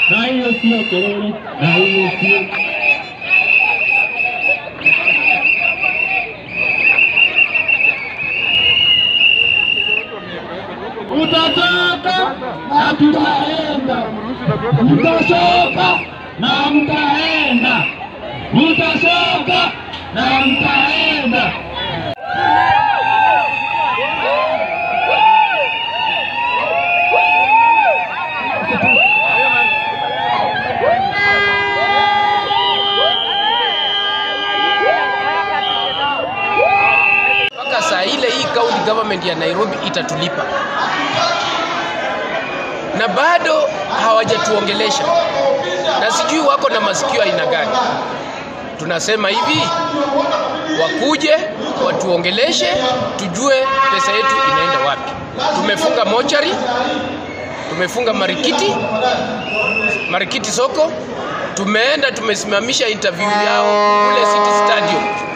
na hiyo sio kelele, na hiyo sio utatoka na tutaenda, mtashoka na mtaenda, mtashoka na mtaenda. mpaka saa ile hii county government ya Nairobi itatulipa, na bado hawajatuongelesha, na sijui wako na masikio aina gani. Tunasema hivi, wakuje watuongeleshe, tujue pesa yetu inaenda wapi. Tumefunga mochari, tumefunga marikiti, marikiti soko, tumeenda tumesimamisha interview yao kule City Stadium